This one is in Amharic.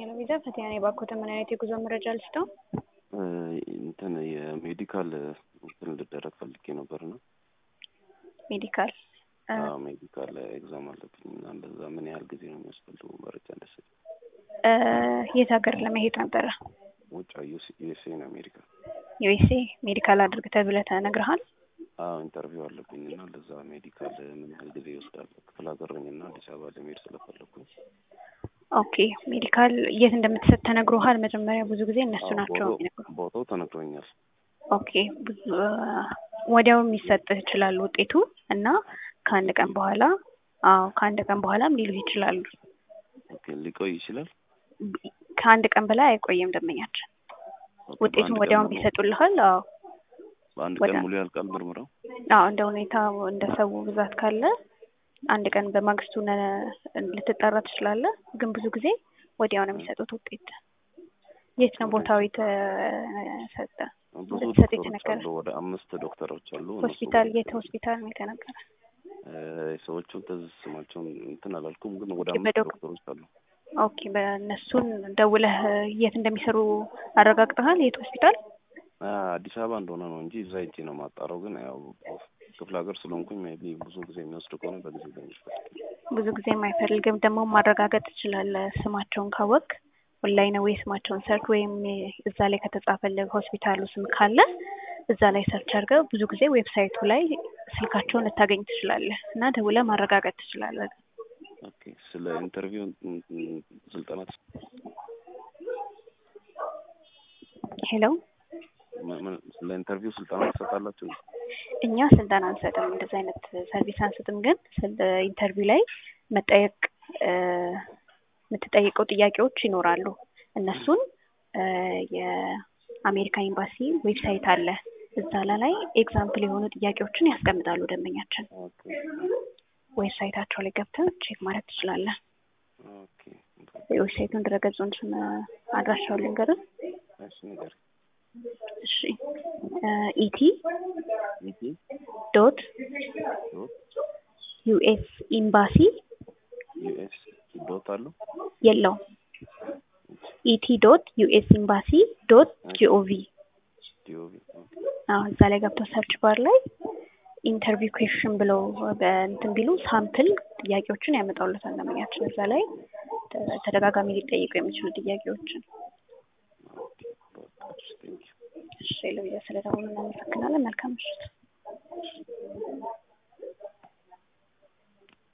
ለቪዛ ፈቲያ ነኝ። እባክዎትን ምን አይነት የጉዞ መረጃ ልስጠው? እንትን የሜዲካል እንትን ልደረግ ፈልጌ ነበር ነው። ሜዲካል አዎ ሜዲካል ኤግዛም አለብኝ እና እንደዛ ምን ያህል ጊዜ ነው የሚያስፈልገው መረጃ እንደሰጥ? የት ሀገር ለመሄድ ነበረ? ውጭ ዩኤስኤ ነው አሜሪካ። ዩኤስኤ ሜዲካል አድርግ ተብለህ ተነግረሃል? አዎ ኢንተርቪው አለብኝ እና ለዛ ሜዲካል ምን ያህል ጊዜ ይወስዳል? ክፍለ ሀገር ነኝ እና አዲስ አበባ ለመሄድ ስለፈለግኩኝ ኦኬ ሜዲካል የት እንደምትሰጥ ተነግሮሃል? መጀመሪያ ብዙ ጊዜ እነሱ ናቸው የሚነግሩ። ቦታው ተነግሮኛል። ኦኬ ብዙ ወዲያው የሚሰጥህ ይችላል ውጤቱ እና ከአንድ ቀን በኋላ አዎ ከአንድ ቀን በኋላም ሊሉህ ይችላሉ። ኦኬ ሊቆይ ይችላል። ከአንድ ቀን በላይ አይቆይም ደንበኛችን። ውጤቱን ወዲያውም ይሰጡልሃል። አዎ በአንድ ቀን ሙሉ ያልቃል ምርመራው? አዎ እንደ ሁኔታ እንደ ሰው ብዛት ካለ አንድ ቀን በማግስቱ ልትጠራ ትችላለህ። ግን ብዙ ጊዜ ወዲያው ነው የሚሰጡት ውጤት። የት ነው ቦታው የተሰጠ? ብዙ ልትሰጥ ዶክተሮች የተነገረ አሉ፣ ወደ አምስት ዶክተሮች አሉ። ሆስፒታል የት ሆስፒታል ነው የተነገረ? ሰዎቹን ትዝ ስማቸውን እንትን አላልኩም፣ ግን ወደ ኦኬ፣ አምስት በዶክ- ዶክተሮች አሉ። ኦኬ በእነሱን ደውለህ የት እንደሚሰሩ አረጋግጠሃል? የት ሆስፒታል? አዲስ አበባ እንደሆነ ነው እንጂ እዛ ሄጄ ነው ማጣራው። ግን ያው ክፍለ ሀገር ስለሆንኩኝ ሜይ ቢ ብዙ ጊዜ የሚወስድ ከሆነ በጊዜ ለሚፈልግ ብዙ ጊዜ የማይፈልግም ደግሞ ማረጋገጥ ትችላለህ። ስማቸውን ካወቅ ኦንላይን ወይ ስማቸውን ሰርች ወይም እዛ ላይ ከተጻፈልህ ሆስፒታሉ ስም ካለ እዛ ላይ ሰርች አድርገህ ብዙ ጊዜ ዌብሳይቱ ላይ ስልካቸውን ልታገኝ ትችላለህ እና ደውለህ ማረጋገጥ ትችላለህ። ኦኬ። ስለ ኢንተርቪው ስልጠና ትስ- ሄሎ ምን- ምን- ስለ ኢንተርቪው ስልጠና ትሰጣላችሁ? እኛ ስልጠና አንሰጥም፣ እንደዚህ አይነት ሰርቪስ አንሰጥም። ግን ስለ ኢንተርቪው ላይ መጠየቅ እ የምትጠይቀው ጥያቄዎች ይኖራሉ። እነሱን እ የአሜሪካ ኤምባሲ ዌብሳይት አለ። እዛ ላይ ኤግዛምፕል የሆኑ ጥያቄዎችን ያስቀምጣሉ ደንበኛችን። ኦኬ ዌብሳይታቸው ላይ ገብተህ ቼክ ማድረግ ትችላለህ። ኦኬ። የዌብሳይቱን ድረገጹን ስም አድራሻውን ልንገርህ። እሺ ንገር። እሺ ኢቲ ኢቲ ዶት ዶት ዩኤስ ኤምባሲ ዩኤስ ዶት አለው የለውም ኢቲ ዶት ዩኤስ ኤምባሲ ዶት ጂኦቪ ዲኦቪ አዎ እዛ ላይ ገብተው ሰርች ባር ላይ ኢንተርቪው ኩዌሽን ብለው በእንትን ቢሉ ሳምፕል ጥያቄዎችን ያመጣሉታል ደንበኛችን እዛ ላይ ተ- ተደጋጋሚ ሊጠይቁ የሚችሉ ጥያቄዎችን በቃ እሺ ቴንኪው እሺ ለብያ ስለደወሉ እናመሰግናለን መልካም ምሽት